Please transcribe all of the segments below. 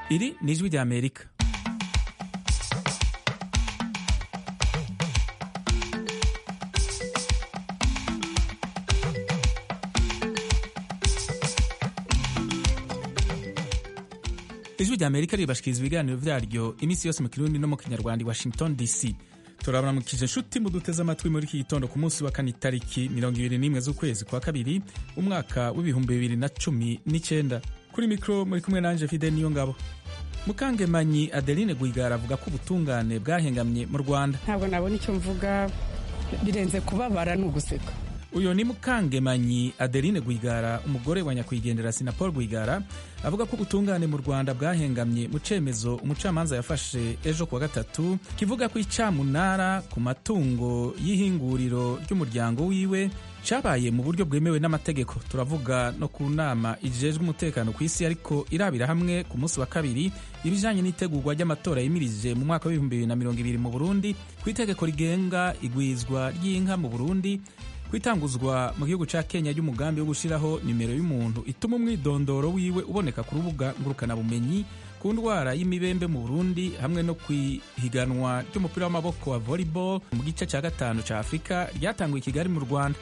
iri ni ijwi rya amerika ijwi rya amerika ribashikiriza ibiganiro vyaryo iminsi yose mu kirundi no mu kinyarwanda i washington dc turabaramukije nshuti muduteze amatwi muri iki gitondo ku munsi wa kane itariki mirongo ibiri n'imwe z'ukwezi kwa kabiri umwaka w'ibihumbi bibiri na cumi n'icyenda kuri mikoro muri kumwe nanje fide niyo ngabo mukangemanyi adeline gwigara avuga ko ubutungane bwahengamye mu rwanda ntabwo nabona icyo mvuga birenze kubabara ni uguseka uyu ni mukangemanyi adeline gwigara umugore wa nyakwigendera sinapol gwigara avuga ko ubutungane mu rwanda bwahengamye mu cemezo umucamanza yafashe ejo kuwa gatatu kivuga ko icamunara ku matungo y'ihinguriro ry'umuryango wiwe cabaye mu buryo bwemewe n'amategeko turavuga no ku nama ijejwe umutekano ku isi ariko irabira hamwe ku munsi wa kabiri ibijanye n'itegurwa ry'amatora yimirije mu mwaka w'ibihumbi bibiri na mirongo ibiri mu burundi ku itegeko rigenga igwizwa ry'inka mu burundi kwitanguzwa mu gihugu ca kenya ry'umugambi wo gushiraho nimero y'umuntu ituma umwidondoro wiwe uboneka ku rubuga ngurukanabumenyi ku ndwara y'imibembe mu burundi hamwe no kwihiganwa ry'umupira w'amaboko wa volleyball mu gice ca gatanu ca afurika ryatanguye i kigali mu rwanda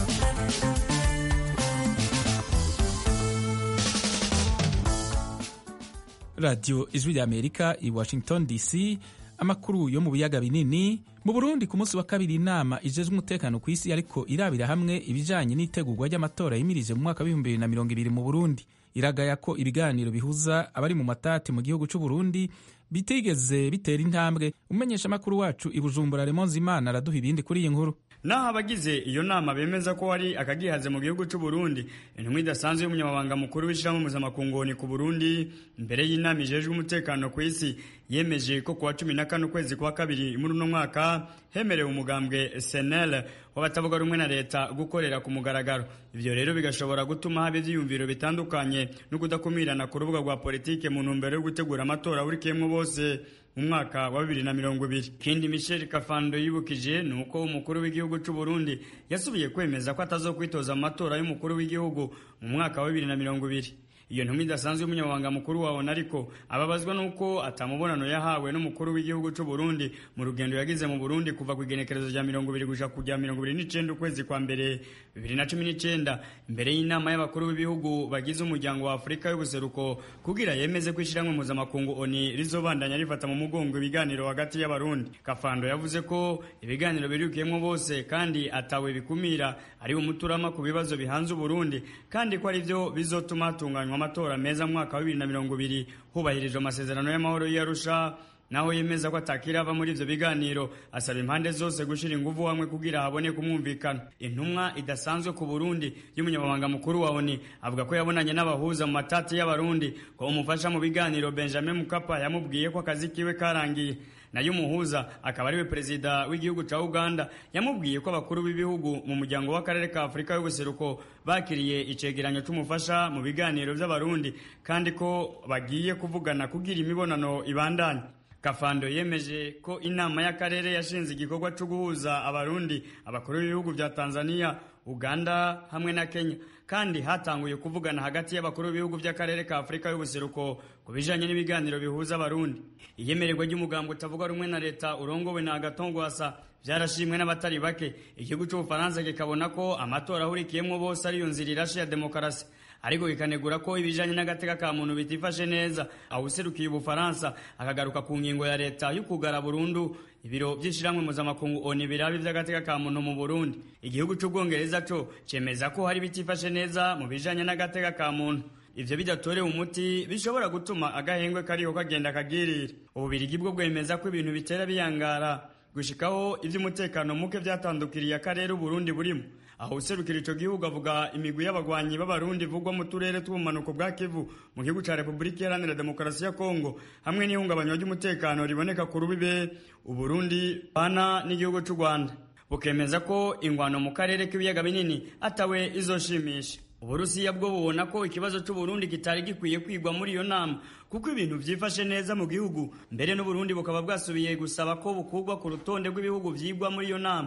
radiyo ijwi rya amerika i washington dc amakuru yo mu biyaga binini mu burundi ku munsi wa kabiri inama ijejwe umutekano ku isi ariko irabira hamwe ibijanye n'itegurwa ry'amatora yimirije mu mwaka w'ibihumbi bibiri na mirongo ibiri mu burundi iragaya ko ibiganiro bihuza abari mu matati mu gihugu c'u burundi bitigeze bitera intambwe umumenyesha amakuru wacu i bujumbura remonze imana araduha ibindi kuri iyi nkuru naho abagize iyo nama bemeza ko hari akagihaze mu gihugu cy'u Burundi intumwa idasanzwe y'umunyamabanga mukuru w'ishyirahamwe mpuzamakungu ku Burundi mbere y'inama ijejwe umutekano ku isi yemeje ko kuwa cumi na kane ukwezi kwa kabiri muri uno mwaka hemerewe umugambwe senel w'abatavuga rumwe na leta gukorera ku mugaragaro ivyo rero bigashobora gutuma haba ivyiyumviro bitandukanye no kudakumirana ku rubuga rwa politike mu ntumbero yo gutegura amatora burikiyemwo bose mu mwaka wa bibiri na mirongo ibiri kindi michel kafando yibukije ni uko umukuru w'igihugu c'u burundi yasubiye kwemeza ko atazokwitoza mu matora y'umukuru w'igihugu mu mwaka wa bibiri na mirongo ibiri iyo ntumwa idasanzwe y'umunyamabanga mukuru wabona ariko ababazwa n'uko atamubonano yahawe n'umukuru w'igihugu c'u Burundi mu rugendo yagize mu Burundi kuva ku igenekerezo rya mirongo ibiri gushika ku rya mirongo ibiri n'icenda ukwezi kwa mbere bibiri na cumi n'icenda imbere y'inama y'abakuru b'ibihugu bagize umuryango wa Afurika y'ubuseruko kugira yemeze ko ishyirahamwe mpuzamakungu ONU rizobandanya rifata mu mugongo ibiganiro hagati y'abarundi Kafando yavuze ko ibiganiro birukiyemwo bose kandi atawe bikumira ari umuturama ku bibazo bihanze Uburundi kandi ko ari byo bizotuma hatunganywa amatora meza mu mwaka wa bibiri na mirongo ibiri hubahirijwe amasezerano y'amahoro y'Arusha naho yemeza ko atakirava muri ivyo biganiro asaba impande zose gushira inguvu hamwe kugira haboneke umwumvikano intumwa idasanzwe ku Burundi y'umunyamabanga mukuru wa ONU avuga ko yabonanye n'abahuza mu matati y'abarundi ko umufasha mu biganiro Benjamin Mkapa yamubwiye ko akazi kiwe karangiye nayo umuhuza akaba ariwe perezida w'igihugu ca Uganda yamubwiye ko abakuru b'ibihugu mu muryango w'akarere ka Afurika y'ubuseruko bakiriye icegeranyo c'umufasha mu biganiro vy'abarundi kandi ko bagiye kuvugana kugira imibonano ibandanye Kafando yemeje ko inama y'akarere yashinze igikorwa cyo guhuza abarundi abakuru b'ibihugu vya Tanzania Uganda hamwe na Kenya kandi hatanguye kuvugana hagati y'abakuru b'ibihugu by'akarere ka Afurika y'ubuseruko ku bijanye n'ibiganiro bihuza abarundi iyemererwa ry'umugambo utavuga rumwe na leta urongowe na Agatongwasa byarashimwe n'abatari bake igihugu cy'ubufaransa kikabona ko amatora ahurikiyemwo bose ariyo nzira irashe ya demokarasi ariko kikanegura ko ibijanye n'agateka ka muntu bitifashe neza awuserukiye ubufaransa akagaruka ku ngingo ya leta y'ukugara burundu ibiro by'ishiramwe mpuzamakungu oni birabi by'agateka ka muntu mu burundi igihugu c'ubwongereza co cemeza ko hari bitifashe neza mu bijanye n'agateka ka muntu ivyo bidatorewe umuti bishobora gutuma agahengwe kariho kagenda kagirira ububirigi bwo bwemeza ko ibintu bitera biyangara gushikaho ivy'umutekano muke vyatandukiriye akarere uburundi burimo aho userukira ico gihugu avuga imigwi y'abagwanyi b'abarundi ivugwa mu turere tw'ubumanuko bwa kivu mu gihugu ca repubulika iharanira demokarasi ya kongo hamwe n'ihungabanywa ry'umutekano riboneka ku rubibe uburundi bana n'igihugu c'u rwanda bukemeza ko ingwano mu karere k'ibiyaga binini atawe izoshimisha uburusiya bwo bubona ko ikibazo c'uburundi kitari gikwiye kwigwa muri iyo nama kuko ibintu vyifashe neza mu gihugu mbere n'uburundi bukaba bwasubiye gusaba ko bukugwa ku rutonde rw'ibihugu vyigwa muri iyo nama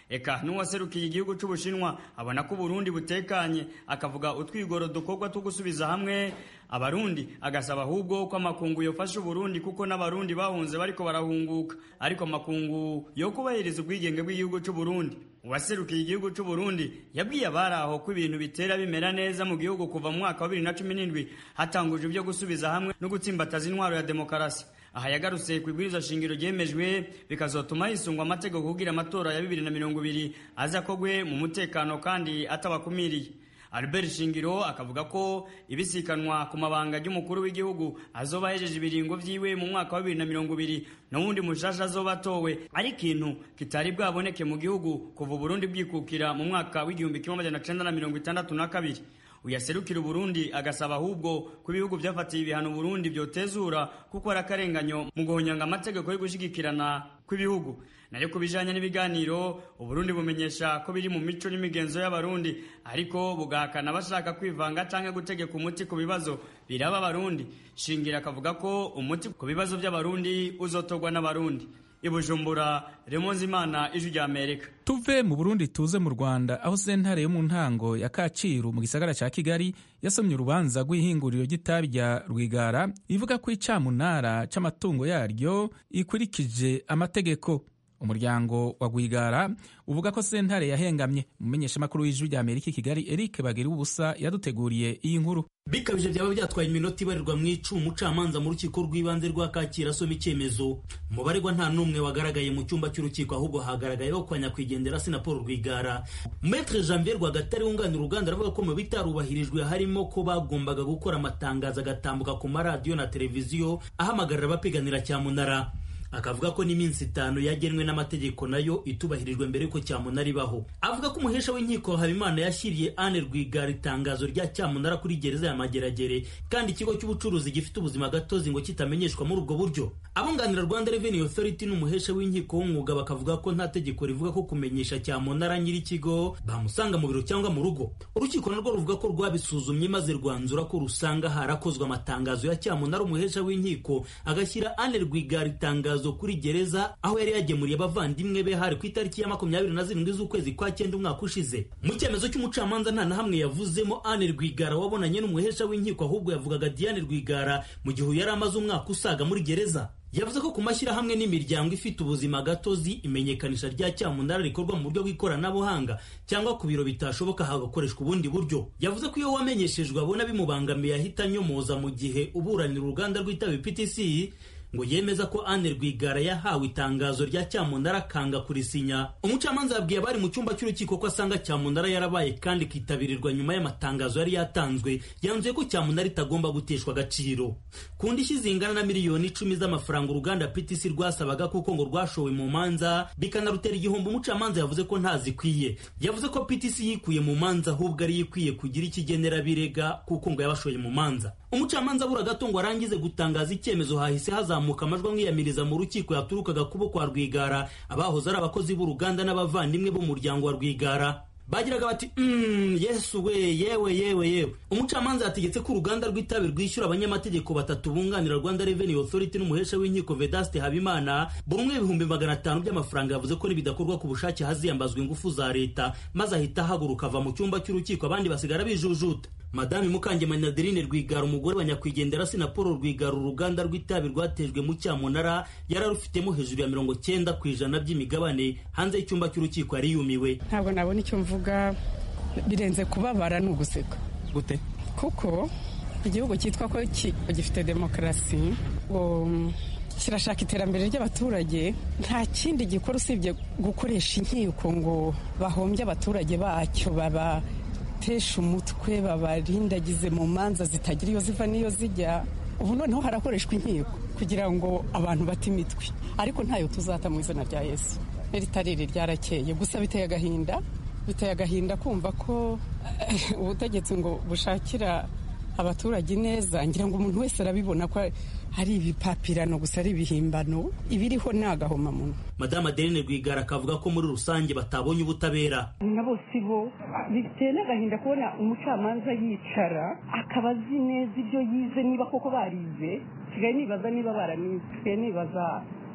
eka n'uwaserukiye igihugu c'ubushinwa abona ko uburundi butekanye akavuga utwigoro dukorwa two gusubiza hamwe abarundi agasaba ahubwo ko amakungu yofasha uburundi kuko n'abarundi bahunze bariko barahunguka ariko amakungu yo kubahiriza ubwigenge bw'igihugu c'uburundi uwaserukiye igihugu c'uburundi yabwiye abari aho ko ibintu bitera bimera neza mu gihugu kuva mu mwaka wa bibiri na cumi n'indwi hatangujwe ibyo gusubiza hamwe no gutsimbataza intwaro ya demokarasi aha yagarutse ku ibwiriza shingiro ryemejwe bikazotuma hisungwa amategeko kugira amatora ya bibiri na mirongo ibiri aza kogwe mu mutekano kandi atabakumiriye Albert Shingiro akavuga ko ibisikanwa ku mabanga y'umukuru w'igihugu azoba ahejeje ibiringo vyiwe mu mwaka wa bibiri na mirongo ibiri n'uwundi mushasha azoba atowe ari ikintu kitari bwaboneke mu gihugu kuva Burundi bwikukira mu mwaka w'igihumbi kimwe amajana cenda na mirongo itandatu na kabiri uyaserukira Burundi agasaba ahubwo ko ibihugu vyafatiye ibihano Burundi vyotezura kuko ari akarenganyo mu guhonyanga amategeko yo gushigikirana kw'ibihugu nayo ku bijanye n'ibiganiro uburundi bumenyesha ko biri mu mico n'imigenzo y'abarundi ariko bugahakana bashaka kwivanga canke gutegeka umuti ku bibazo biraba abarundi shingira akavuga ko umuti ku bibazo by'abarundi uzotorwa n'abarundi ibujumbura remonzimana ijwi rya amerika tuve mu burundi tuze mu rwanda aho sentare yo mu ntango ya kacyiru mu gisagara cya kigali yasomye urubanza rw'ihinguriro ry'itabi rya rwigara ivuga ko icamunara c'amatungo yaryo ikurikije amategeko umuryango wa rwigara uvuga ko sentare yahengamye umumenyeshamakuru w'ijwi rya amerika i kigali eric bagira ubusa yaduteguriye iyi nkuru bikabije byaba byatwaye iminota ibarirwa mu icumu umucamanza mu rukiko rw'ibanze rwa kacyiru asoma icyemezo mu baregwa nta n'umwe wagaragaye mu cyumba cy'urukiko ahubwo hagaragayeho kwa nyakwigendera na paul rwigara metre janvier rwagatare wunganira uruganda aravuga ko mu bitarubahirijwe harimo ko bagombaga gukora amatangazo agatambuka ku maradiyo na televiziyo ahamagarira abapiganira cyamunara akavuga ko n'iminsi itanu yagenwe n'amategeko nayo itubahirijwe mbere yuko cyamunara ibaho avuga ko umuhesha w'inkiko habimana yashyiriye ane rwigara itangazo rya cyamunara kuri gereza ya mageragere kandi ikigo cy'ubucuruzi gifite ubuzima gatozi ngo kitamenyeshwa muri ubwo buryo abunganira rwanda revenue authority n'umuhesha w'inkiko w'umwuga bakavuga ko nta tegeko rivuga ko kumenyesha cyamunara nyir'ikigo bamusanga mu biro cyangwa mu rugo urukiko narwo ruvuga ko rwabisuzumye maze rwanzura ko rusanga harakozwe amatangazo ya cyamunara umuhesha w'inkiko agashyira ane rwigara itangazo kuri gereza aho yari yagemuriye abavandimwe be hari ku itariki ya makumyabiri na zirindwi z'ukwezi kwa cyenda umwaka ushize mu cyemezo cy'umucamanza nta na hamwe yavuzemo ane rwigara wabonanye n'umuhesha w'inkiko ahubwo yavugaga diane rwigara mu gihe yari amaze umwaka usaga muri gereza yavuze ko ku mashyirahamwe n'imiryango ifite ubuzima gatozi imenyekanisha rya cyamunara rikorwa mu buryo bw'ikoranabuhanga cyangwa ku biro bitashoboka hagakoreshwa ubundi buryo yavuze ko iyo wamenyeshejwe abona bimubangamiye ahita anyomoza mu gihe uburanira uruganda rw'itabi ptc ngo yemeza ko Anne Rwigara yahawe itangazo rya cyamunara akanga kurisinya umucamanza yabwiye abari mu cyumba cy'urukiko ko asanga cyamunara yarabaye kandi kitabirirwa nyuma y'amatangazo yari yatanzwe yanzuye ko cyamunara itagomba guteshwa agaciro ku ndishyi zingana na miliyoni icumi z'amafaranga uruganda PTC rwasabaga kuko ngo rwashowe mu manza bikanarutera igihombo umucamanza yavuze ko ntazikwiye yavuze ko PTC yikuye mu manza ahubwo ari ikwiye kugira ikigenera birega kuko ngo yabashoye mu manza umucamanza abura gato ngo arangize gutangaza icyemezo hahise hazamuka amajwi amwiyamiriza mu rukiko yaturukaga kubo kwa rwigara abahoze ari abakozi b'uruganda n'abavandimwe b'umuryango wa rwigara bagiraga bati mm, yesu we yewe yewe yewe umucamanza yategetse ko uruganda rw'itabi rwishyura abanyamategeko batatu bunganira rwanda revenue authority n'umuhesha w'inkiko vedaste habimana buri umwe ibihumbi magana atanu by'amafaranga yavuze ko nibidakorwa ku bushake haziyambazwa ingufu za leta maze ahita ahaguruka ava mu cyumba cy'urukiko abandi basigara bijujuta madame mukangemanyi adeline rwigara umugore wa nyakwigendera na paul rwigara uruganda rw'itabi rwatejwe mu cyamunara yari arufitemo hejuru ya mirongo cyenda ku ijana by'imigabane hanze y'icyumba cy'urukiko yari yumiwe ntabwo nabona icyo mvuga birenze kubabara ni uguseka gute kuko igihugu cyitwa ko gifite demokarasi ngo kirashaka iterambere ry'abaturage nta kindi gikora usibye gukoresha inkiko ngo bahombye abaturage bacyo baba batesha umutwe babarindagize mu manza zitagira iyo ziva n'iyo zijya ubu noneho harakoreshwa inkiko kugira ngo abantu bate imitwe ariko ntayo tuzata mu izina rya yesu iritariri ryarakeye gusa biteye agahinda biteye agahinda kumva ko ubutegetsi ngo bushakira abaturage neza ngira ngo umuntu wese arabibona ko hari ibipapirano gusa ari ibihimbano ibiriho ni agahomamunwa madamu adeline rwigara akavuga ko muri rusange batabonye ubutabera na bose bo biteye n'agahinda kubona umucamanza yicara akaba azi neza ibyo yize niba koko barize nsigaye nibaza niba baranize nsigaye nibaza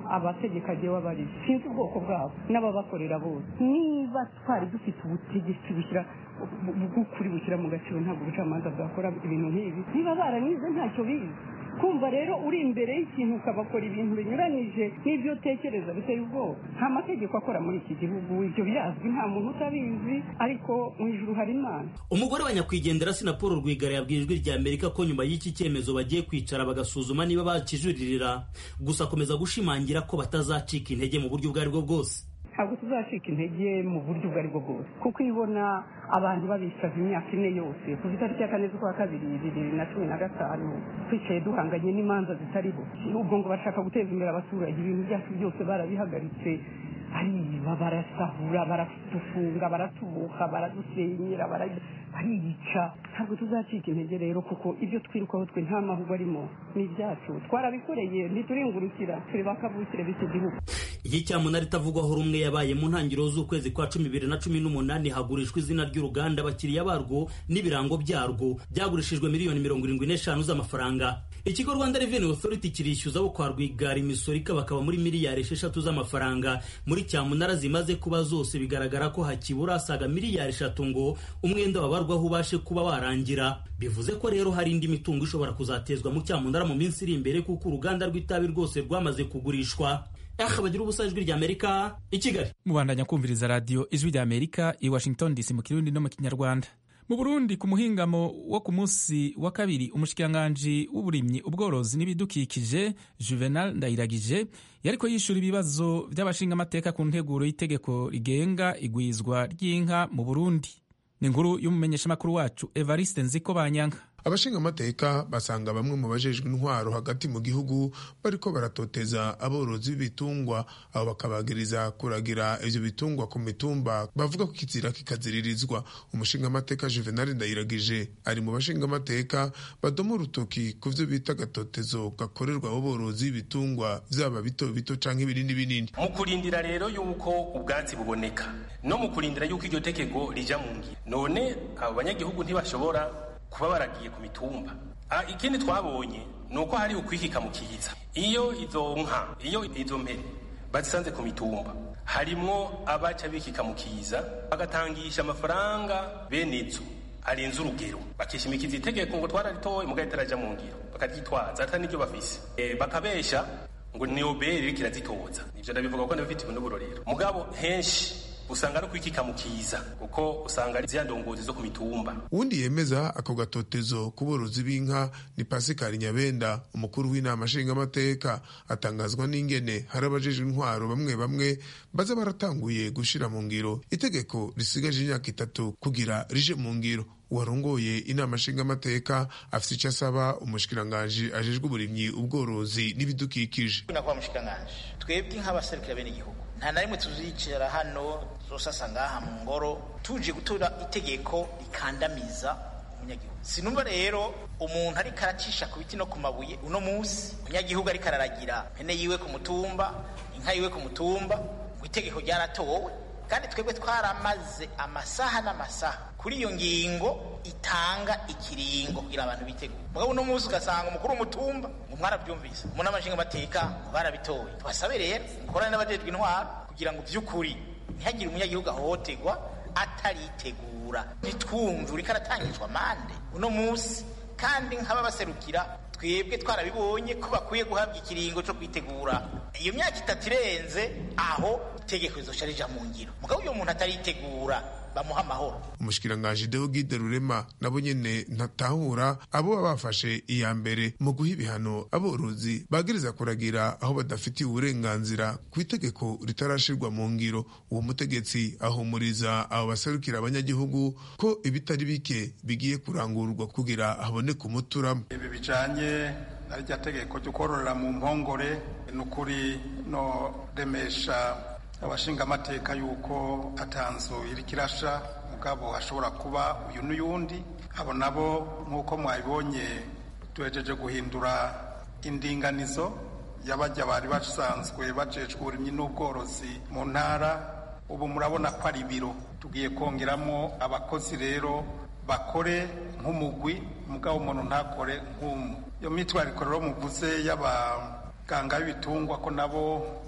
abategeka agiye wabari sinzi ubwoko bwabo n'ababakorera bose niba twari dufite ubutegetsi bushyira bw'ukuri bushyira mu gaciro ntabwo ubucamanza bwakora ibintu nk'ibi niba baranize ntacyo bizi kumva rero uri imbere y'ikintu ukabakora ibintu binyuranyije n'ibyo utekereza biteye ubwoba nta mategeko akora muri iki gihugu ibyo birazwi nta muntu utabizi ariko mu ijuru hari imana umugore wa nyakwigendera sina paul rwigara yabwiye ijwi rya amerika ko nyuma y'iki cyemezo bagiye kwicara bagasuzuma niba bakijuririra gusa akomeza gushimangira ko batazacika intege mu buryo ubwo ari bwo bwose ntabwo tuzacika intege mu buryo ubwo ari bwo bwose kuko iyo ubona abantu babisaza imyaka ine yose kuva itariki ya kane z'ukwa kabiri bibiri na cumi na gatanu twicaye duhanganye n'imanza zitariho ubwo ngo bashaka guteza imbere abaturage ibintu byacu byose barabihagaritse ariba barasahura baratufunga baratubuka baradusenyera bariyica ntabwo tuzacika intege rero kuko ibyo twirukaho twe nta mahugwa arimo ni ibyacu twarabikoreye ntituringurukira turi bakavukire b'iki gihugu iki cyamunara itavugwaho rumwe yabaye mu ntangiriro z'ukwezi kwa cumi bibiri na cumi n'umunani hagurishwa izina ry'uruganda abakiriya barwo n'ibirango byarwo byagurishijwe miliyoni mirongo irindwi n'eshanu z'amafaranga ikigo rwanda revenue authority kirishyuza abo kwa rwigara imisoro ikabakaba muri miliyari esheshatu z'amafaranga muri cyamunara zimaze kuba zose bigaragara ko hakibura asaga miliyari eshatu ngo umwenda wabarwaho ubashe kuba warangira bivuze ko rero hari indi mitungo ishobora kuzatezwa mu cyamunara mu minsi iri imbere kuko uruganda rw'itabi rwose rwamaze kugurishwa aha bagira ubusa ijwi rya amerika i kigali mubandanya kumviriza radiyo ijwi rya amerika i washington dc mu kirundi no mu kinyarwanda mu burundi ku muhingamo wo ku munsi wa kabiri umushikiranganji w'uburimyi ubworozi n'ibidukikije juvenal ndayiragije yariko yishura ibibazo by'abashingamateka ku nteguro y'itegeko rigenga igwizwa ry'inka mu burundi ni inkuru y'umumenyeshamakuru wacu evariste nziko banyanga abashingamateka basanga bamwe mu bajejwe intwaro hagati mu gihugu bariko baratoteza aborozi b'ibitungwa abo bakabagiriza kuragira ivyo bitungwa ku mitumba bavuga ko kizira kikaziririzwa umushingamateka juvenal ndayiragije ari mu bashingamateka badoma urutoki ku vyo bita agatotezo gakorerwa abo borozi b'ibitungwa vyaba bito bito canke ibinini binini mu kurindira rero yuko ubwatsi buboneka no mu kurindira yuko iryo tegeko rija mu ngiro none abo banyagihugu ntibashobora kuba baragiye ku mitumba ikindi twabonye ni uko hari ukwikika mu kiza iyo izo nka iyo izo mpene bazisanze ku mitumba harimwo abaca bikika mu kiza bagatangisha amafaranga bene izo arenze urugero bakishimikiza itegeko ngo twararitoye mugabo ritaraja mu ngiro bakaryitwaza atari n'iryo bafise bakabesha ngo ni obere iriko irazitoza ivyo ndabivuga ko ndabifitiwe n'uburorero mugabo henshi usanga ari kwikika mu kiza kuko usanga ari zya ndongozi zo ku mitumba uwundi yemeza ako gatotezo ku borozi b'inka ni pasikari nyabenda umukuru w'inama nshingamateka atangazwa n'ingene hari abajejwe intwaro bamwe bamwe baza baratanguye gushira mu ngiro itegeko risigaje imyaka itatu kugira rije mu ngiro uwarongoye inama nshingamateka afite icyo asaba umushikiranganji ajejwe uburimyi ubworozi n'ibidukikije nakuba mushikiranganji twebwe nk'abaserukira bene igihugu nta na rimwe tuzicara hano zosasa ngaha mu ngoro tuje gutora itegeko rikandamiza umunyagihugu sinumva rero umuntu ariko aracisha ku biti no ku mabuye uno munsi umunyagihugu ariko araragira mpene yiwe ku mutumba inka yiwe ku mutumba ngo itegeko ryaratowe kandi twebwe twaramaze amasaha n'amasaha kuri iyo ngingo itanga ikiringo kugira abantu bitegure mugabo uno munsi ugasanga umukuru w'umutumba ngo mwarabyumvise umuntu amashinga amateka ngo barabitoye tubasabe rero mukorane n'abajejwe intwaro kugira ngo by'ukuri ntihagire umunyagihugu ahohoterwa ataritegura ntitwumve uriko aratangizwa amande uno munsi kandi nk'ababaserukira twebwe twarabibonye ko bakwiye guhabwa ikiringo cyo kwitegura iyo myaka itatu irenze aho itegeko rizoca rija mu ngiro mugabo uyo muntu ataritegura bamuha amahoro umushikiranganji deogide rurema nabo nyene ntatahura abo baba bafashe iya mbere mu guha ibihano aborozi bagiriza kuragira aho badafitiye uburenganzira ku itegeko ritarashirwa mu ngiro uwo mutegetsi ahumuriza abo baserukira abanyagihugu ko ibitari bike bigiye kurangurwa kugira haboneke umuturamo ibi bijanye na rya tegeko ryo kororera mu mpongore ni ukuri no remesha abashingamateka yuko atanzu iri kirasha mugabo hashobora kuba uyu n'uyundi abo nabo nk'uko mwabibonye tuhejeje guhindura indinganizo y'abajya bari basanzwe bajejwe uburimyi n'ubworozi mu ntara ubu murabona ko ari ibiro tugiye kongeramo abakozi rero bakore nk'umugwi mugabo umuntu ntakore nk'umwe iyo mitwariko rero muvuze y'aba abaganga b'ibitungwa ko nabo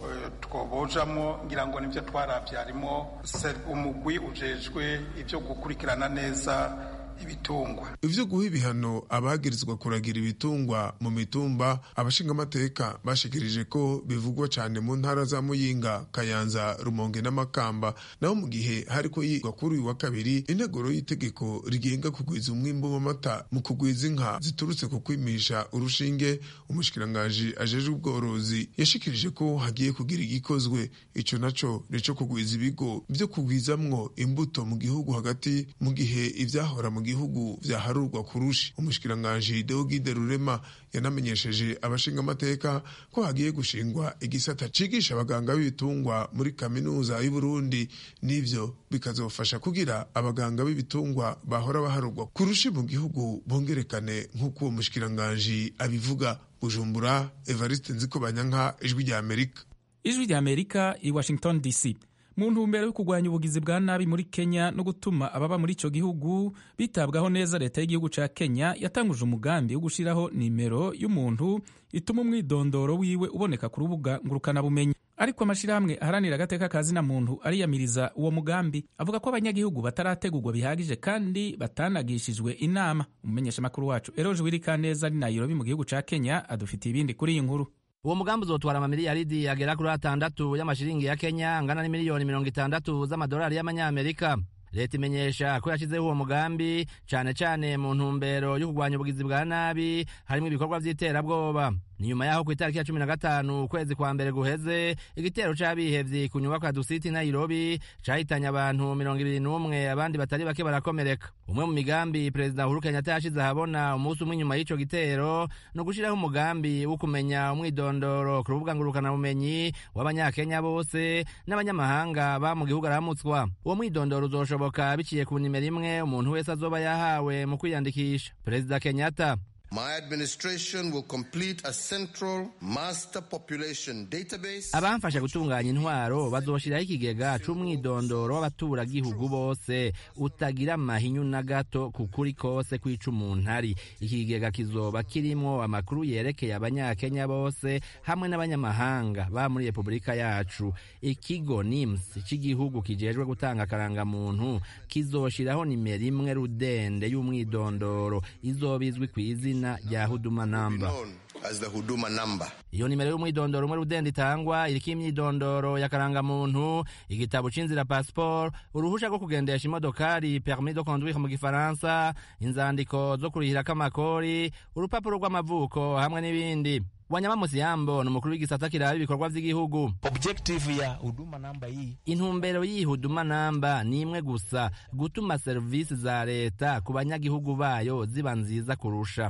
twobojamo ngira ngo nibyo twarabye harimo umugwi ujejwe ibyo gukurikirana neza ibitungwa ivyo guha ibihano abagirizwa kuragira ibitungwa mu mitumba abashingamateka bashikirije ko bivugwa cane mu ntara za muyinga kayanza rumonge n'amakamba naho mu gihe hariko yigwa kuri uyu wa kabiri integuro y'itegeko rigenga kugwiza umwimbu w'amata mu kugwiza inka ziturutse ku kwimisha urushinge umushikirangaji ajejwe ubworozi yashikirije ko hagiye kugira igikozwe ico naco nico kugwiza ibigo vyo kugwizamwo imbuto mu gihugu hagati mu gihe ivyahora mu gihugu vyaharurwa kurushi umushikiranganji Deogide Rurema yanamenyesheje abashingamateka ko hagiye gushingwa igisata cigisha abaganga b'ibitungwa muri kaminuza y'u Burundi n'ivyo bikazofasha kugira abaganga b'ibitungwa bahora baharurwa kurushi mu gihugu bongerekane nk'uko uwo mushikiranganji abivuga Bujumbura Evariste Nzikobanyanka ijwi rya Amerika ijwi rya Amerika i Washington DC mu ntumbero yo kurwanya ubugizi bwa nabi muri kenya no gutuma ababa muri icyo gihugu bitabwaho neza leta y'igihugu cya kenya yatanguje umugambi wo gushyiraho nimero y'umuntu ituma umwidondoro wiwe uboneka ku rubuga ngurukanabumenyi ariko amashyirahamwe aharanira agateka ka zina muntu ariyamiriza uwo mugambi avuga ko abanyagihugu batarategurwa bihagije kandi batanagishijwe inama umumenyeshamakuru wacu eroje wirikaneza ari nayirobi mu gihugu cya kenya adufitiye ibindi kuri iyi nkuru uwo mugambi uzotwara amamiliyaridi agera kuri atandatu y'amashiringi ya kenya angana n'imiliyoni mirongo itandatu z'amadolari y'amanyamerika leta imenyesha ko yashyizeho uwo mugambi cyane cyane mu ntumbero yo kurwanya ubugizi bwa nabi harimo ibikorwa by'iterabwoba ni nyuma yaho ku itariki ya cumi na gatanu ukwezi kwa mbere guheze igitero c'abihevyi ku nyubako ya dusiti nairobi cahitanye abantu mirongo ibiri n'umwe abandi batari bake barakomereka umwe mu migambi perezida uhuru kenyatta yashize ahabona umunsi umwe inyuma y'ico gitero ni ugushiraho umugambi wo kumenya umwidondoro ku rubuga ngurukanabumenyi w'abanyakenya bose n'abanyamahanga ba mu gihugu aramutswa uwo mwidondoro uzoshoboka biciye ku nimero imwe umuntu wese azoba yahawe mu kwiyandikisha perezida kenyatta My administration will complete a central master population database. abamfasha gutunganya intwaro bazoshiraho ikigega c'umwidondoro w'abaturagihugu bose utagira amahinyu na gato ku kuri kose kw'ica umuntu ari iki kigega kizoba kirimwo amakuru yerekeye abanyakenya bose hamwe n'abanyamahanga ba muri repubulika yacu ikigo nims c'igihugu kijejwe gutanga akarangamuntu kizoshiraho nimero imwe rudende y'umwidondoro izoba izwi kw'izina rya huduma namba As the Huduma number. iyo nimero y'umwidondoro umwe rudende itangwa iriko imyidondoro y'akarangamuntu igitabo c'inzira passport uruhusha rwo kugendesha imodokari permis de conduire mu gifaransa inzandiko zo kurihirako amakori urupapuro rw'amavuko hamwe n'ibindi wanyama musiyambo ni umukuru w'igisata kiraba ibikorwa vy'igihugu objective ya huduma namba hii intumbero y'iyi huduma namba ni imwe gusa gutuma serivisi za leta ku banyagihugu bayo ziba nziza kurusha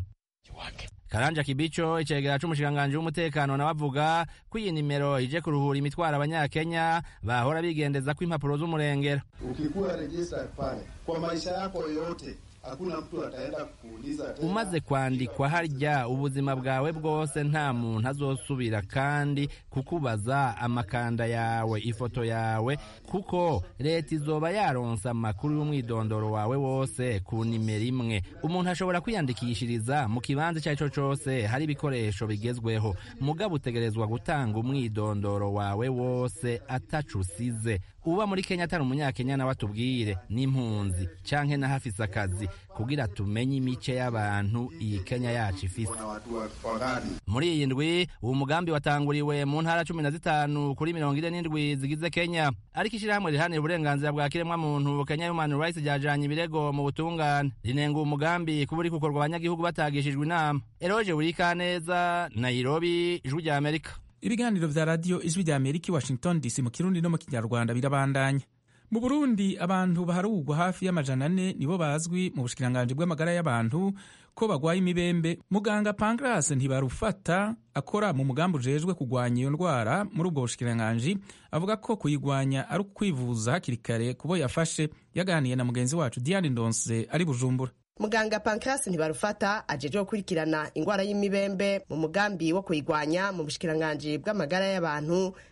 karanja kibico icegera c'umushikiranganji w'umutekano nawe avuga ko iyi nimero ije kuruhura imitwaro abanyakenya bahora bigendezako impapuro z'umurengera ukikuwa registered pale kwa maisha yako yote hakuna mtu ataenda kuuliza tena. umaze kwandikwa harya ubuzima bwawe bwose nta muntu azosubira kandi kukubaza amakanda yawe ifoto yawe kuko leta izoba yaronse amakuru y'umwidondoro wawe wose ku nimero imwe umuntu ashobora kwiyandikishiriza mu kibanza icyo ari cyo cyose hari ibikoresho bigezweho mugabo utegerezwa gutanga umwidondoro wawe wose atacu usize uba muri kenya atari umunyakenya nawe atubwire n'impunzi canke n'ahafise akazi kugira tumenye imice y'abantu iyi kenya yacu ifise muri iyi ndwi uwo mugambi watanguriwe mu ntara cumi na zitanu kuri mirongo ine n'indwi zigize kenya ariko ishirahamwe rihanira uburenganzira bwa kiremwamuntu kenya human rights ryajanye ibirego mu butungane rinenga uwo mugambi kuba uri gukorwa abanyagihugu batagishijwe inama eroje burikaneza nairobi ijwi rya amerika ibiganiro vya radiyo ijwi rya amerika i washington dc mu kirundi no mu kinyarwanda birabandanya mu burundi abantu baharugwa hafi y'amajana ane nibo bazwi mu bushikiranganji bw'amagara y'abantu ko bagwaye imibembe muganga pancras ntibarufata akora mu mugambi ujejwe kugwanya iyo ndwara muri ubwo bushikiranganji avuga ko kuyigwanya ari ukwivuza hakiri kare kubo yafashe yaganiye na mugenzi wacu diane ndonse ari bujumbura muganga pancras ntibarufata ajeje gukurikirana ingwara y'imibembe mu mugambi wo kuyigwanya mu bushikiranganji bw'amagara y'abantu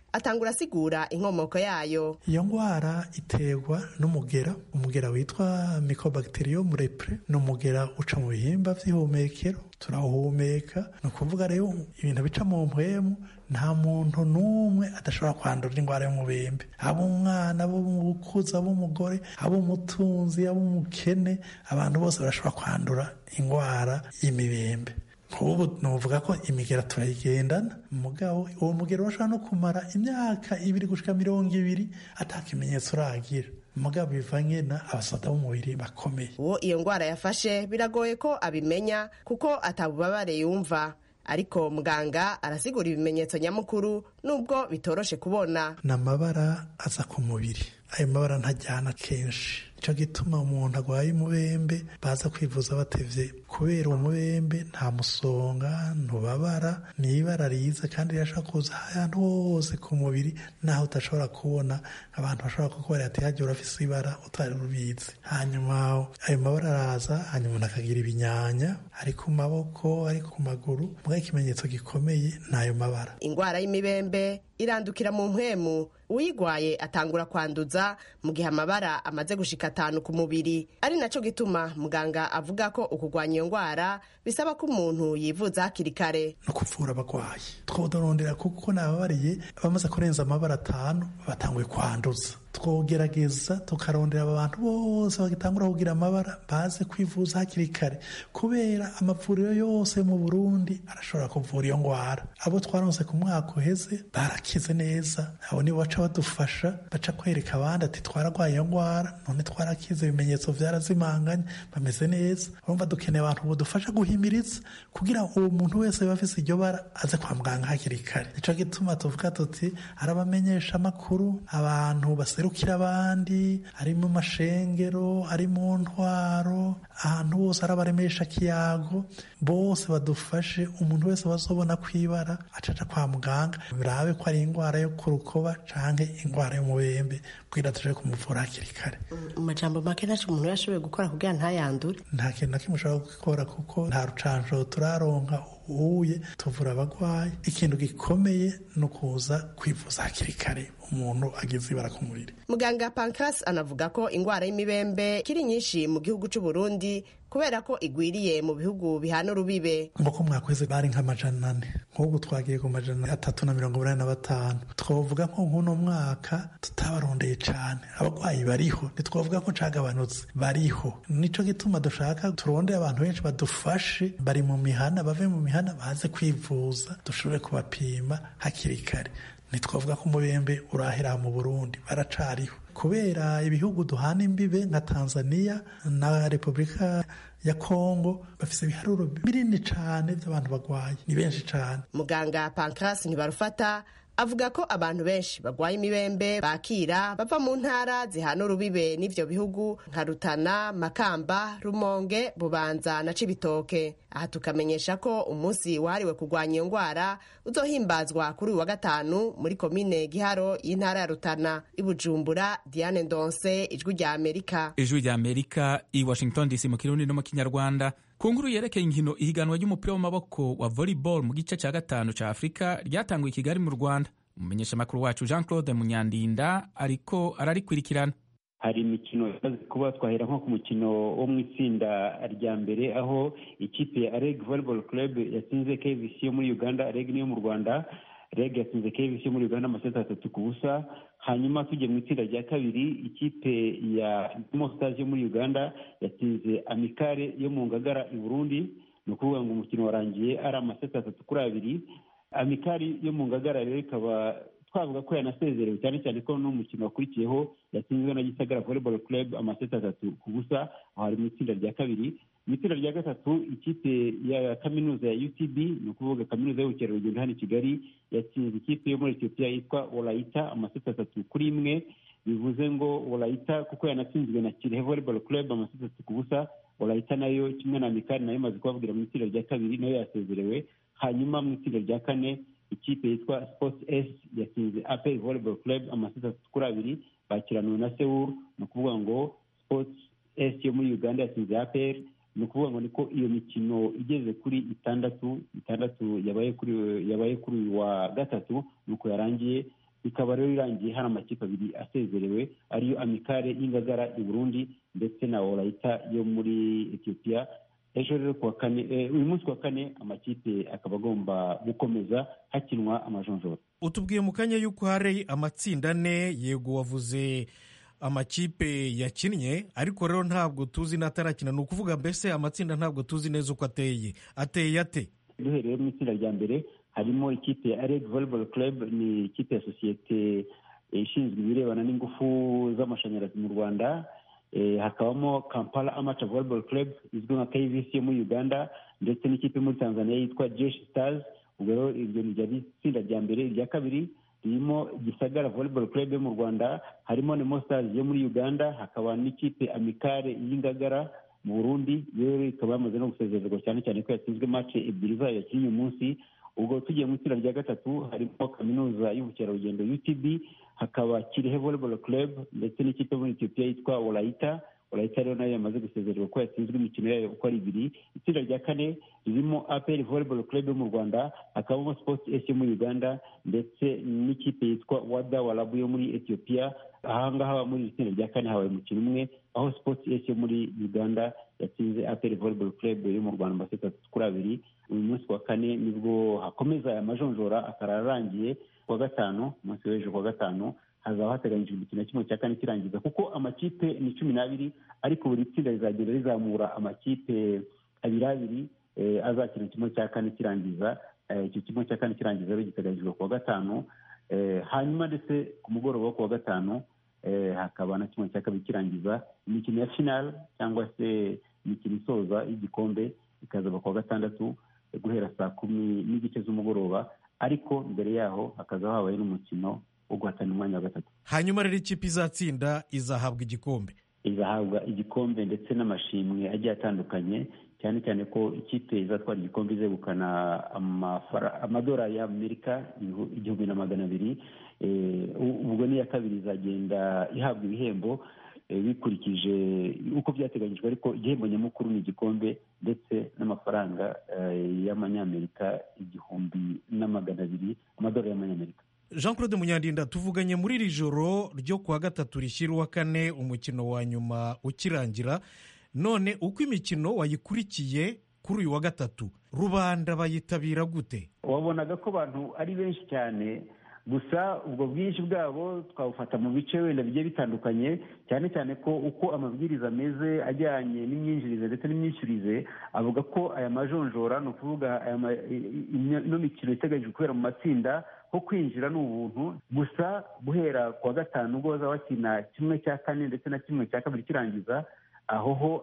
atangura asigura inkomoko yayo iyo ndwara iterwa n'umugera umugera witwa mycobacterium repre ni umugera uca mu bihimba vy'ihumekero turawuhumeka ni ukuvuga rero ibintu bica mu mpwemu nta muntu n'umwe adashobora kwandura indwara y'umubembe aba umwana abo umukuzi abo umugore abo umutunzi abo umukene abantu bose barashobora kwandura indwara y'imibembe nk'ubu nuvuga ko imigera turayigendana mugabo uwo mugera urashobora no kumara imyaka ibiri gushika mirongo ibiri ata kimenyetso uragira mugabo bivanye na abasoda b'umubiri bakomeye uwo iyo ndwara yafashe biragoye ko abimenya kuko atabubabare yumva ariko muganga arasigura ibimenyetso nyamukuru nubwo bitoroshe kubona ni amabara aza ku mubiri ayo mabara ntajyana kenshi nicyo gituma umuntu arwaye umubembe baza kwivuza batevye kubera uwo mubembe nta musonga ntubabara ni ibara riza kandi rirashobora kuza ahantu hose ku mubiri naho udashobora kubona abantu bashobora kukubara ati hagiye urafise ibara utari rubizi hanyuma ayo mabara araza hanyuma umuntu akagira ibinyanya ari ku maboko ari ku maguru mbwa ikimenyetso gikomeye ni ayo mabara indwara y'imibembe irandukira mu mpwemu uyigwaye atangura kwanduza mu gihe amabara amaze gushika atanu ku mubiri ari naco gituma muganga avuga ko ukugwanya iyo ndwara bisaba ko umuntu yivuza hakiri kare no kuvura abagwayi twodorondera kuko nababariye bamaze kurenza amabara atanu batanguye kwanduza twogerageza tukarondera abantu bose bagitangura kugira amabara baze kwivuza hakiri kare kubera amavuriro yose mu burundi arashobora kuvura iyo ndwara abo twaronse ku mwaka uheze barakize neza abo nibo baca badufasha baca kwereka abandi ati twaragwaye iyo ndwara none twarakize ibimenyetso vyarazimanganye bameze neza urumva dukeneye abantu budufasha guhimiriza kugira uwo muntu wese biba afise iryo bara aze kwa muganga hakiri kare nico gituma tuvuga tuti arabamenyesha amakuru abantu baserukira abandi ari mu mashengero ari mu ntwaro ahantu hose arabaremesha kiyago bose badufashe umuntu wese bazobona kwibara acaca kwa muganga birabe ko ari indwara yo ku rukoba canke indwara y'umubembe kugira tuje kumuvura hakiri kare mu majambo make ntaco umuntu yashoboye gukora kugira ntayandure nta kintu na kimwe ushobora gukora kuko nta rucanco turaronka uhuye tuvura abagwayi ikintu gikomeye ni ukuza kwivuza hakiri kare umuntu agize ibara ku mubiri muganga pancras anavuga ko indwara y'imibembe kiri nyinshi mu gihugu c'u Burundi kubera ko igwiriye mu bihugu bihana urubibe nk'uko mwakwezi bari nk'amajana ane nk'ubu twagiye ku majana atatu na mirongo inani na batanu twavuga ko nk'uno mwaka tutabarondeye cane abagwayi bariho ntitwavuga ko cagabanutse bariho nico gituma dushaka turondeye abantu benshi badufashe bari mu mihana bave mu mihana baze kwivuza dushobore kubapima hakiri kare ntitwavuga ko umubembe urahera mu burundi baracariho kubera ibihugu duhana imbibe nka tanzania na repubulika ya kongo bafise ibiharuro binini cane vy'abantu bagwaye ni benshi cane muganga pancras ntibarufata avuga ko abantu benshi bagwaye imibembe bakira bava mu ntara zihana urubibe n'ivyo bihugu nka rutana makamba rumonge bubanza na cibitoke aha tukamenyesha ko umunsi wahariwe kurwanya iyo ndwara uzohimbazwa kuri uyu wa gatanu muri komine giharo y'intara ya rutana ibujumbura diane ndonse ijwi rya amerika ijwi rya amerika i washington dc mu kirundi no mu kinyarwanda ku nkuru yerekeye inkino ihiganwa ry'umupira w'amaboko wa volleyball mu gice cya gatanu cya afurika ryatanguye i kigali mu rwanda umumenyeshamakuru wacu jean claude munyandinda ariko ararikurikirana hari imikino imaze kuba twahera nko ku mukino wo mu itsinda rya mbere aho ikipe ya reg volleyball club yatsinze kvc yo muri uganda reg niyo mu rwanda reg yatsinze kvc yo muri uganda amaseti atatu ku busa hanyuma tugiye mu itsinda rya kabiri ikipe ya dimo stars yo muri uganda yatsinze amikare yo mu ngagara i burundi ni ukuvuga ngo umukino warangiye ari amaseti atatu kuri abiri amikari yo mu ngagara rero ikaba twavuga ko yanasezerewe cyane cyane ko n'umukino wakurikiyeho yatsinzwe na gisagara volleyball club amaseti atatu ku busa aho hari mu itsinda rya kabiri mu itsinda rya gatatu ikipe ya kaminuza ya utb ni ukuvuga kaminuza y'ubukerarugendo hano i kigali yatsinze ikipe yo muri etiyopiya yitwa orayita amaseti atatu kuri imwe bivuze ngo orayita kuko yanatsinzwe na kirehe volleyball club amaseti atatu ku busa orayita nayo kimwe na mikari nayo imaze kubabwira mu itsinda rya kabiri nayo yasezerewe hanyuma mu itsinda rya kane ikipe yitwa sports s yatsinze apel volleyball club amaseti atatu kuri abiri bakiraniwe na sewur ni ukuvuga ngo sports s yo muri uganda yatsinze apel ni ukuvuga ngo niko iyo mikino igeze kuri itandatu itandatu yabaye kuri yabaye kuri uyu wa gatatu nuko yarangiye ikaba rero irangiye hari amakipe abiri asezerewe ariyo amikare y'ingagara i burundi ndetse na orayita yo muri etiyopiya ejo rero kuwa kane uyu munsi wa kane amakipe akaba agomba gukomeza hakinwa amajonjora utubwiye mu kanya y'uko hari amatsinda ane yego wavuze amakipe yakinnye ariko rero ntabwo tuzi n'atarakina ni ukuvuga mbese amatsinda ntabwo tuzi neza uko ateye ateye ate duhereye mu itsinda rya mbere harimo ikipe ya areg volleyball club ni ikipe ya sosiyete ishinzwe ibirebana n'ingufu z'amashanyarazi mu rwanda hakabamo kampala amateur volleyball club izwi nka kvc yo muri uganda ndetse n'ikipe muri tanzania yitwa jesh stars ubwo rero iryo ni ryari itsinda rya mbere irya kabiri ririmo gisagara volleyball club yo mu rwanda harimo nemo stars yo muri uganda hakaba n'ikipe amikare y'ingagara mu burundi rero ikaba yamaze no gusezererwa cyane cyane ko yatsinzwe match ebyiri zayo yakinnye uyu munsi ubwo tugiye mu itsinda rya gatatu harimo kaminuza y'ubukerarugendo utb hakaba kirehe volleyball club ndetse n'ikipe muri etiyopiya yitwa orayita orayita rero nayo yamaze gusezererwa ko yatsinzwe imikino yayo uko ari ibiri itsinda rya kane ririmo apr volleyball club yo mu rwanda hakabamo sports s yo muri uganda ndetse n'ikipe yitwa wada warabu yo muri etiyopiya ahangaha muri iri tsinda rya kane habaye umukino umwe aho sports s yo muri uganda yatsinze apr volleyball club yo mu rwanda amaseti atatu kuri abiri uyu munsi wa kane nibwo hakomeza aya majonjora akaba arangiye kuwa gatanu umunsi w'ejo kuwa gatanu hazaba hateganyijwe imikino kimwe cya kane kirangiza kuko amakipe ni cumi n'abiri ariko buri tsinda rizagenda rizamura amakipe abiri abiri azakina kimwe cya kane kirangiza icyo kimwe cya kane kirangiza rero giteganyijwe kuwa gatanu hanyuma ndetse ku mugoroba wo kuwa gatanu hakaba na kimwe cya kabiri kirangiza imikino ya final cyangwa se imikino isoza y'igikombe ikazaba kuwa gatandatu guhera saa kumi n'igice z'umugoroba ariko mbere yaho hakaza habaye n'umukino wo guhatana umwanya wa gatatu hanyuma rero ikipe izatsinda izahabwa igikombe izahabwa igikombe ndetse n'amashimwe agiye atandukanye cyane cyane ko ikipe izatwara igikombe izegukana amadolari y'amerika igihumbi na magana abiri ubwo n'iya kabiri izagenda ihabwa ibihembo bikurikije uko byateganyijwe ariko igihembo nyamukuru ni igikombe ndetse n'amafaranga y'amanyamerika igihumbi na magana abiri amadolari y'amanyamerika jean claude munyandinda tuvuganye muri iri joro ryo kuwa gatatu rishyira uwa kane umukino wa nyuma ukirangira none uko imikino wayikurikiye kuri uyu wa gatatu rubanda bayitabira gute wabonaga ko abantu ari benshi cyane gusa ubwo bwinshi bwabo twabufata mu bice wenda bigiye bitandukanye cyane cyane ko uko amabwiriza ameze ajyanye n'imyinjirize ndetse n'imyishyurize avuga ko aya majonjora ni ukuvuga ino mikino iteganyijwe kubera mu matsinda ho kwinjira ni ubuntu gusa guhera ku wa gatanu ubwo bazaba bakina kimwe cya kane ndetse na kimwe cya kabiri kirangiza aho ho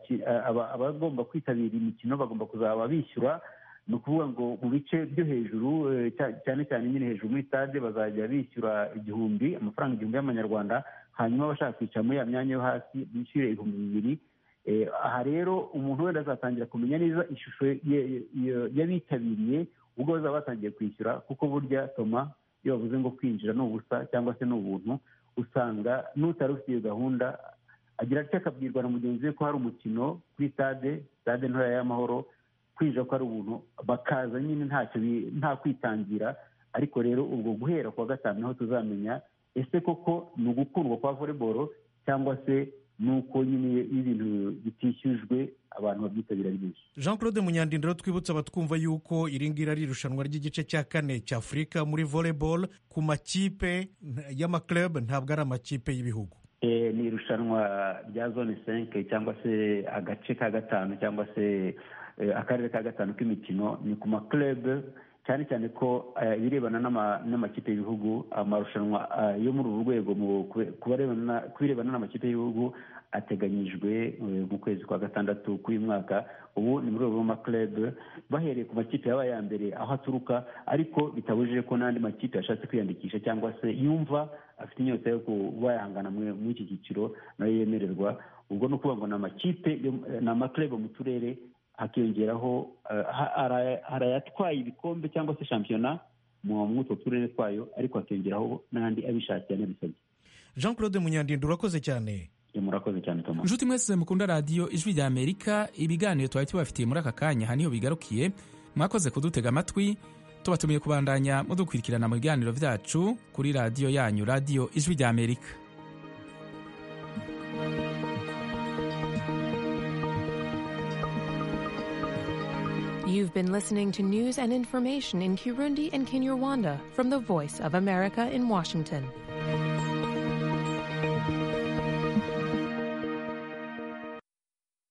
abagomba kwitabira imikino bagomba kuzaba bishyura ni ukuvuga ngo mu bice byo hejuru cyane cyane nyine hejuru muri stade bazajya bishyura igihumbi amafaranga igihumbi y'amanyarwanda hanyuma abashaka kwicara muri ya myanya yo hasi bishyure ibihumbi bibiri aha rero umuntu wenda azatangira kumenya neza ishusho y'abitabiriye ubwo bazaba batangiye kwishyura kuko burya toma iyo bavuze ngo kwinjira ni ubusa cyangwa se ni ubuntu usanga n'utari ufite iyo gahunda agira atya akabwirwa na mugenzi we ko hari umukino kuri stade stade ntoya y'amahoro kwinjira ko ari ubuntu bakaza nyine ntacyo nta kwitangira ariko rero ubwo guhera kuwa gatanu niho tuzamenya ese koko ni ugukundwa kwa volleyball cyangwa se ni uko nyine ibintu bitishyujwe abantu babyitabira ari benshi jean claude munyandindiro twibutsa abatwumva yuko iri ngiri ari irushanwa ry'igice cya kane cya afurika muri volleyball ku makipe y'amaklub ntabwo ari amakipe y'ibihugu ni irushanwa rya zone senke cyangwa se agace ka gatanu cyangwa se akarere ka gatanu k'imikino ni ku maklub cyane cyane ko ibirebana n'amakipe y'ibihugu amarushanwa yo muri uru rwego ku birebana n'amakipe y'ibihugu ateganyijwe mu kwezi kwa gatandatu k'uyu mwaka ubu ni mu rwego rw'amaklub bahereye ku makipe yabaye ya mbere aho aturuka ariko bitabujije ko n'andi makipe yashatse kwiyandikisha cyangwa se yumva afite inyota yo kuba yahangana muri iki cyiciro nayo yemererwa ubwo ni ukuvuga ngo ni amakipe ni amaklub mu turere hakiyongeraho hari ayatwaye ibikombe cyangwa se shampiyona mu utwo turere twayo ariko hakiyongeraho n'andi abishakiye anabisabye jean claude munyandinda urakoze cyane murakoze cyane Thomas inshuti mwese mukunda radiyo ijwi rya amerika ibiganiro twari tubafitiye muri aka kanya aha niho bigarukiye mwakoze kudutega amatwi tubatumiye kubandanya mudukurikirana mu biganiro vyacu kuri radiyo yanyu radiyo ijwi rya amerika You've been listening to news and information in Kirundi and Kinyarwanda from the Voice of America in Washington.